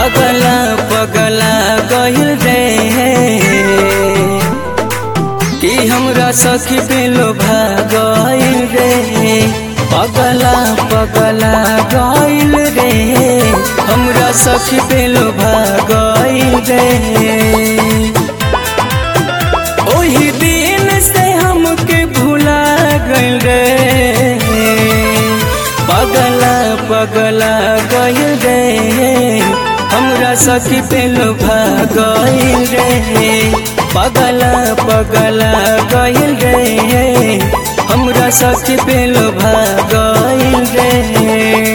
पगला पगला गइल रे कि हमरा सखी पे लोभा गइल रे पगला पगला गइल रे हमरा सखी पे लोभा गइल रे ओही दिन से हमके भुला गइल रे पगला पगला गइल रे हमरा सखी पे लोभा गइल रे पगला पगला गइल रे हमरा सखी पे लोभा गइल रे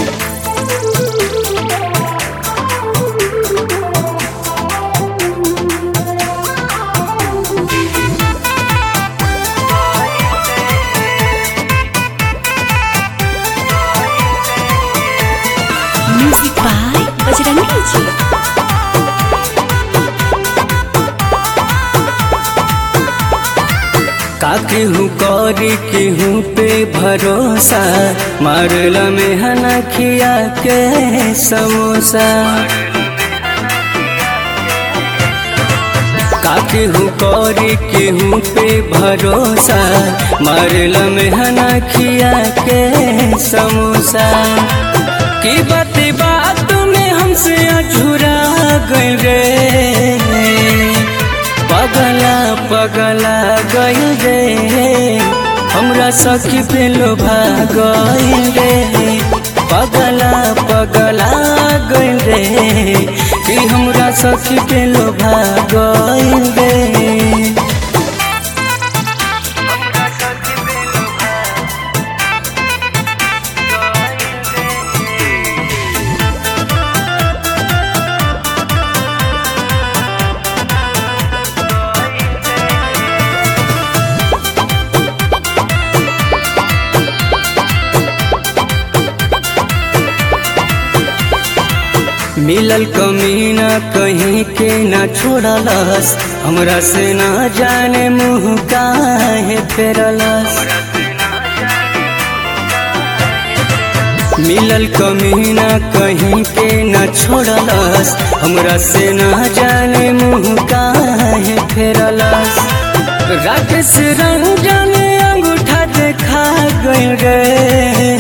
म्यूजिक बाय बजरंगी जी का केहू करी केहू पे भरोसा मारल में हना खिया के समोसा का केहू करी केहू पे भरोसा मारल में हना खिया के समोसा की बात बात में हमसे अझुरा गइल रे पगला पगला गइल रे हमरा सखी पे लोभा गइल रे पगला पगला गइल रे कि हमरा सखी पे लोभा गइल रे मिलल कमीना कहीं के ना छोड़लस हमरा से ना जाने मुँह काहे फेरलस मिलल कमीना कहीं के ना छोड़लस हमरा से ना जाने मुँह काहे फेरलस राकेश रंजन अंगूठा देखा गइल रे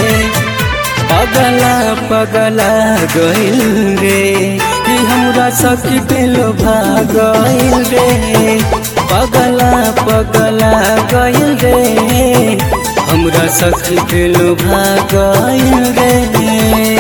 पगला पगला गइल रे कि हमरा सखी पे लोभा गइल रे पगला पगला गइल रे हमरा सखी पे लोभा गइल रे